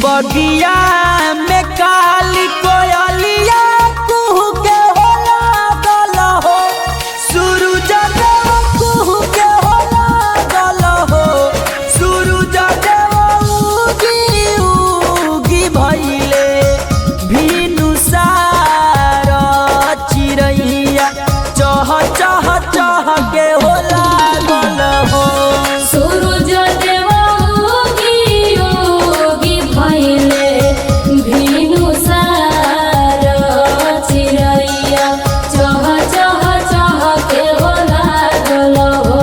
बगिया में काली कोयलिया कुहू के हो लागल हो सूरज देव कुहू के हो लागल हो सूरज देव उगी उगी भइले भीनु सार चिरैया चह चह चह के हो लागल हो सूरज देव उगी उगी भइले भिनु सार चिरैया चह चह चह के हो लागल हो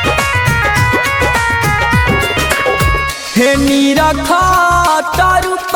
हे नीरखा तारु